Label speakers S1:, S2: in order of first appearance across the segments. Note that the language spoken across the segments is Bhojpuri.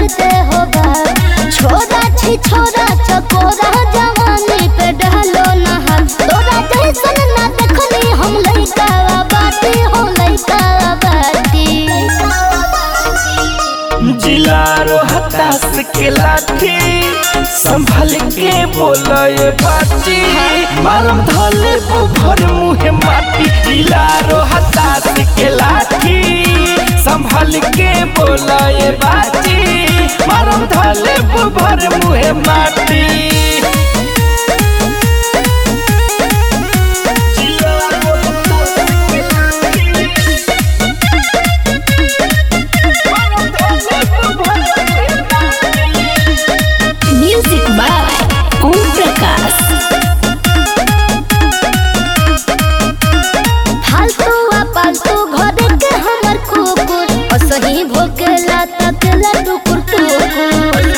S1: करते हो बात छोरा छी छोरा चकोरा जवानी पे डालो ना हम तोरा जैसन ना देखनी हम लइका बाती हो लइका बाती
S2: जिलारो हताश के लाठी संभल के बोलए बाटी मारम धले भर मुहे माटी जिलारो हताश के लाठी संभल के बोलए बाटी मारम धले भर मुहे माटी जिलारो हताश के लाठी
S1: म्यूजिक बाय ओम प्रकाश फालतू आ पालतू घर के हमर कुकुर असही भोकेला तकला टुकुर टुकुर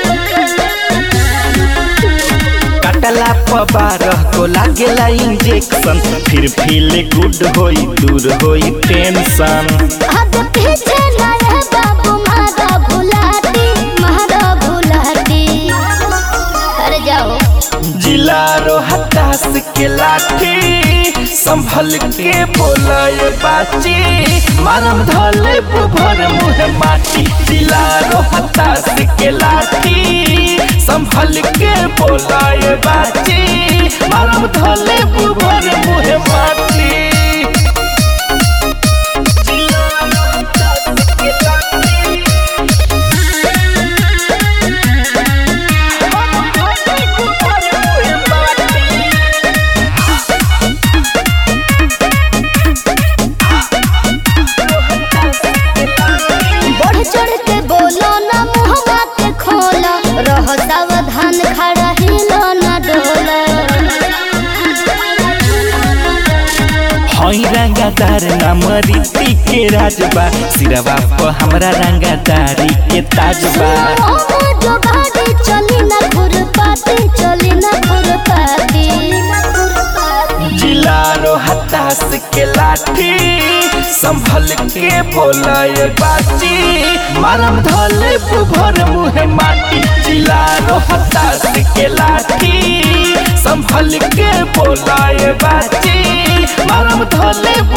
S2: कटला बारह को लागेला इंजेक्शन फिर फील गुड होई दूर होई टेंशन
S1: अब पीछे ना रह बाबू मारा भुलाती मारा भुलाती अरे जाओ
S2: जिलारो हताश के लाठी संभल के बोलए बाची मारम धले भर मुहे माटी जिलारो हताश के लाठी संभल के बोलए बाची मारम धले भर मुहे माटी जिलारो हताश के लाठी
S1: बढ़ चढ़ के बोलो ना मुहवा के खोला रह सावधान खड़ा हिलो ना डोला
S2: हई रंगादार नाम रीति के राजबा सिरवा पर हमरा रंगादारी के ताजबा
S1: ओमो जो गाड़ी चली ना खुरपाती चली ना खुरपाती
S2: जिलारो हताश के लाठी संभल के बोलए बाची मारम धले भर मुहे माटी जिलारो हताश के लाठी संभल के बोलए बाची मारम धले